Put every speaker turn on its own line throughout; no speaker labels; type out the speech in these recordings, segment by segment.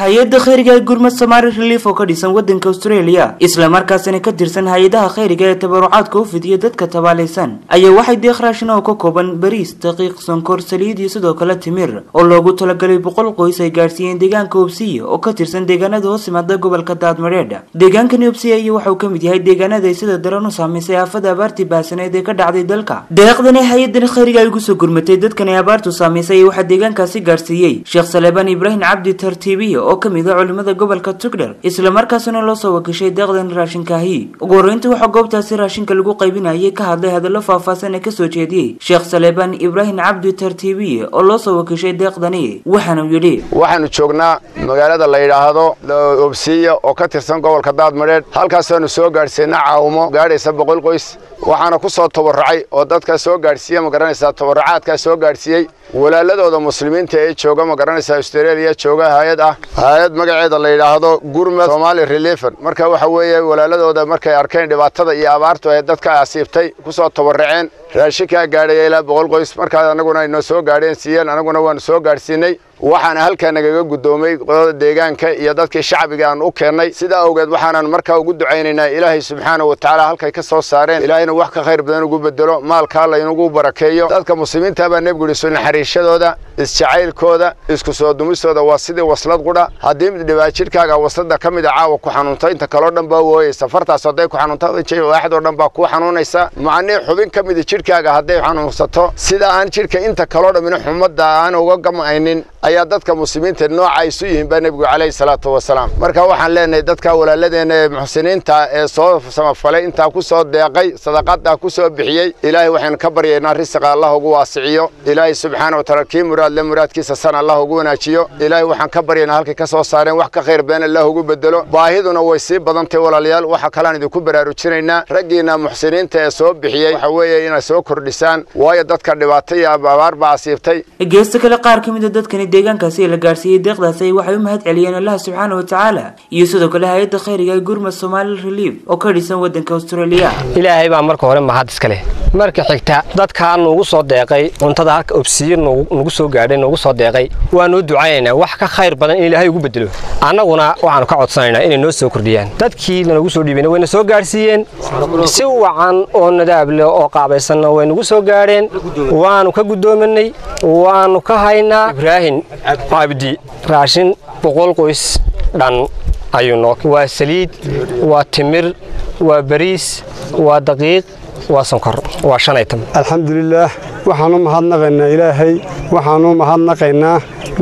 hay-adda khayriga ee gurmad somaali relief oo ka dhisan wadanka australia islamarkaasina ka tirsan hay-adaha khayriga ee tabarucaadka u fidiya dadka tabaalaysan ayaa waxay deeq raashin oo ka kooban bariis daqiiq sonkor saliid iyo sidoo kale timir oo loogu talagalay boqol qoys ay gaadhsiiyeen deegaanka obsiya oo ka tirsan deegaanada hoos imaada gobolka daadmareedha deegaankani obsiya iyo waxauu ka mid yahay deegaanada ay sida daran u saamaysay aafada abaartii baasaneed ee ka dhacday dalka deeqdani hay-adan khayriga ay ugu soo gurmatay dadkan ay abaartu saamaysay waxaa deegaankaasi gaadhsiiyey sheekh saleebaan ibraahim cabdi tartiibiya oo kamid ah culimada gobolka tugdher islamarkaasina loo soo wakishay deeqdan raashinkaahi ugu horreynta waxaa goobtaasi raashinka lagu qaybinayay ka hadlay hadallo faahfaahsan ee kasoo jeediyey sheekh saleebaan ibraahim cabdi tartiibiye oo loo soo wakishay deeqdani waxaanu yidhi
waxaanu joognaa magaalada la yidhaahdo obsiya oo ka tirsan gobolka daadmadheedh halkaasaanu soo gaadhsiina caawimo gaadhaysa boqol qoys waxaana ku soo tabarrucay oo dadka soo gaadhsiiya ma garanaysaa tabarrucaadkaa soo gaadhsiiyey walaaladooda muslimiinta ee jooga ma garanaysaa australia jooga hay-ad ah hay-ad magaceeda la yidhaahdo gurmad somaali reliefan marka waxa weeye walaaladooda markay arkeen dhibaatada iyo abaartu ay dadka asiibtay ku soo tabarruceen raashinkaa gaadhaya ilaa boqol qoys markaas annaguna ay noo soo gaadheen siiyeen annaguna waanu soo gaadhsiinay waxaana halkaa nagaga guddoomay qodada deegaanka iyo dadkii shacbiga aan u keennay sidaa awgeed waxaanan markaa ugu ducaynaynaa ilaahay subxaana wa tacaala halkay ka soo saareen ilaahayna wax ka khayr badan ugu bedelo maalkaa laynagu barakeeyo dadka muslimiinta baa nebigu yihi soo naxariishadooda isjacaylkooda isku soo dumistooda waa sidii waslad qudha haddii mid dhibaa jidhkaaga waslada ka mid a caawa ku xanuunta inta kaloo dhan baa wooyeysa fartaas hadday ku xanuunta waaxdoo dhan baa kuu xanuunaysa macnii xubin ka mida jidhkaaga hadday xanuunsato sida aan jidhka inta kaloo dhammina xumadda aan uga gam'aynin ayaa dadka muslimiinta nooca isu yihiin baa nebigu calayhi salaatu wasalaam marka waxaan leenahay dadka walaaladeenna ee muxsiniinta ee soo samafalay intaa ku soo deeqay sadaqadaa ku soo bixiyey ilaahay waxaynu ka baryaynaa risiqa allah ugu waasiciyo ilaahay subxaana wa taala kii muraadle muraadkiisa san allah ugu wanaajiyo ilaahay waxaan ka baryaynaa halkay ka soo saareen wax ka khayr badan allah ugu bedelo baahiduna way sii badantay walaalayaal waxa kalean idinku baraarujinaynaa raggiina muxsiniinta ee soo bixiyey waxa weeye inay soo kordhisaan waayo dadka dhibaato iyo abaar baa asiibtay
geesta kale qaar ka mid a dadkani deegaankaasi la gaarsiiyey deeqdaasi waxay u mahad celiyeen allaha subxaana wa tacaala iyo sidoo kale hay-adda khayriga ee gurmad somaali relief oo ka dhisan wadanka australia
ilaahay baa marka hore mahad iska leh marka xigta dadkaa nuugu soo deeqay cuntada halka obsiye nugu soo gaadhay nuugu soo deeqay waanuu ducaynaynaa wax ka khayr badan in ilaahay ugu bedelo annaguna waxaanu ka codsanaynaa inay noo soo kordhiyaan dadkii lanagu soo dhiibana wayna soo gaadhsiiyeen si wacan oo nadaab leh oo qaabaysanna way nagu soo gaadheen waanu ka guddoominay waanu ka haynaa ibraahim cabdi raashin boqol qoys dhan ayuu noo waa saliid waa timir waa bariis waa daqiiq waa sonkor waa shan aytam
alxamdulilaah waxaanu mahadnaqaynaa ilaahay waxaanu mahadnaqaynaa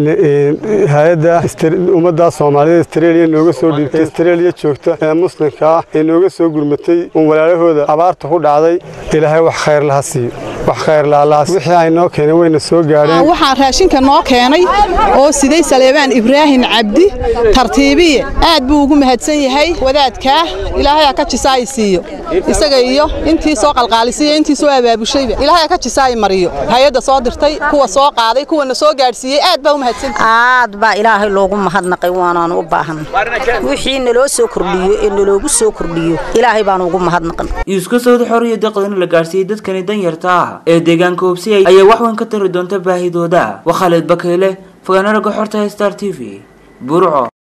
hay-adda ummadda soomaalida astreeliya nooga soo dhiibtay astreeliya joogta ee muslimka ah ee nooga soo gurmatay uun walaalahooda abaarta ku dhacday ilaahay wax khayr laha siiyo wax khayr lahalaas wixii ay noo keeneen wayna soo gaadheen
waxaan raashinka noo keenay oo siday saleebaan ibraahim cabdi tartiibiye aad buu ugu mahadsan yahay wadaadkaa ilaahay ka jisaay siiyo isaga iyo intii soo qalqaalisiiyo intii soo abaabushayba ilaahay ka jisaay mariyo hay-adda soo dirtay kuwa soo qaaday kuwana soo gaadhsiiyey aad baa u mahadsan
aad baa ilaahay loogu mahadnaqay waanaan u baahan wixii naloo soo kordhiyo ee naloogu soo kordhiyo ilaahay baan ugu mahadnaqan
iska sawda xoriyo deeqdan la gaarsiiyey dadkani danyarta ah ee deegaanka obsiyay ayaa wax weyn ka tari doonta baahidooda waa khaalid bakayle fogaanaraga xorta star t v burco